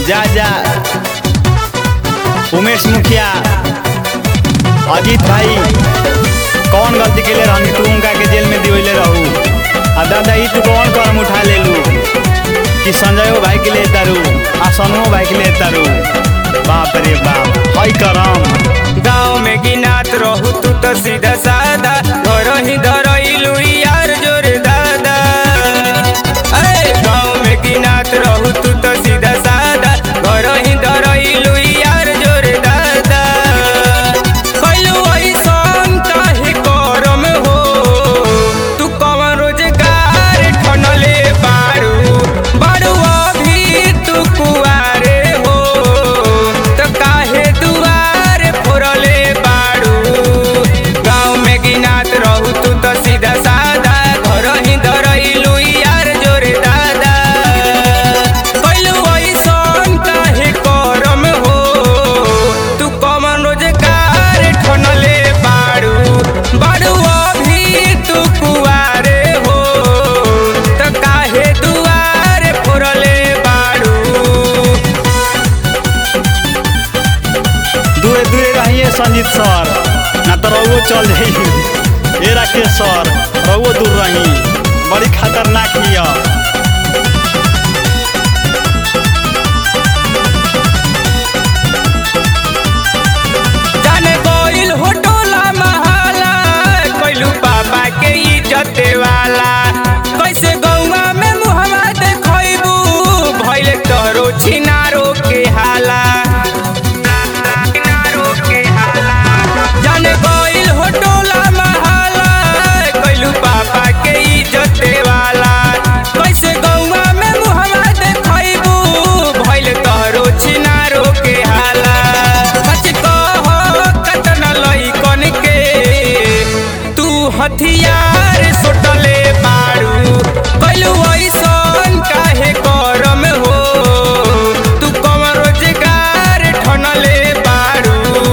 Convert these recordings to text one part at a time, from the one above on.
जा जा उमेश मुखिया अजीत भाई कौन गलती के लिए रहनी तू उनका के जेल में दिवले रहू आ दादा ई तू कौन करम उठा ले लू कि संजयो भाई के लिए तारू आ सनुओ भाई के लिए तारू बाप रे बाप हई करम गाँव में गिनात रहू तू तो सीधा सादा घर ही धरइलू यार जोर दादा अरे गाँव में गिनात रहू तू तो सीधा सादा घर ही धरइलू यार जोर दादा कैलू ऐसन काहे करम हो तू कवन रोजगार ठनले बारू बारू अभी तू कुआरे हो तो काहे दुआर फोरले बारू गाँव में गिनात रहू तू तो सीधा सादा घर ही धरइलू यार जोरे दादा कैलू ऐसन काहे करम हो तू कमन रोजगार ठनले बारू बारू अभी तू कुआरे हो तो काहे दुआर फोरले बारू दूरे दूरे रहिए संजीत सर ना तो रहुओ चल जाई ए राकेश सर रहुओ दूर रही बड़ी खतरनाक हिया जाने गोइल हो टोला महाला कैलू बाबा के इज्जत वाला कैसे गौवा में मुहम्मा देखैबू भइल तोरो छिनारो के हाला जाने गोइल हो टोला महाला कैलू बाबा के इज्जत वाला कैसे गौवा में मुहम्मा देखैबू भइल तोरो छिनारो के हाला सच कह कतन लइकन के तू हथियार सुटले बारू कैलू ऐसन काहे करम हो तू कम रोजगार ठनले बारू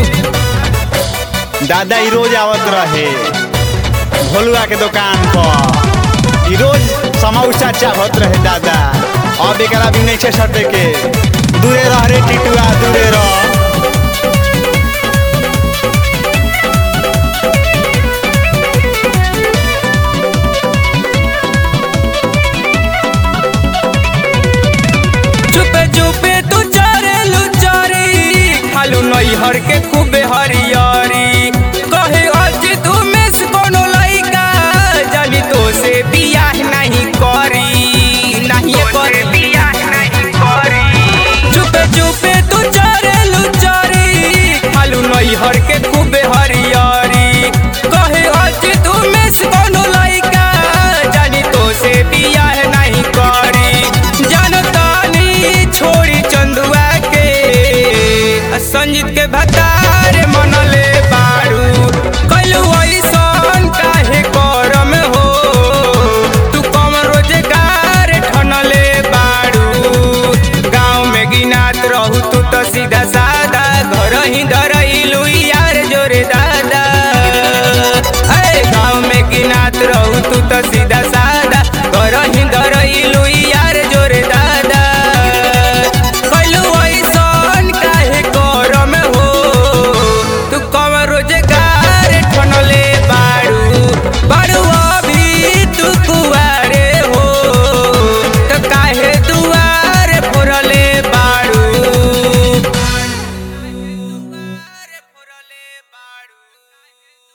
दादा ई रोज आवत रहे भोलुआ के दुकान पर ई रोज समौसा चाहत रहे दादा अब एकरा भी नहीं छे सटे के दूरे रह रे टिटुआ दूरे रह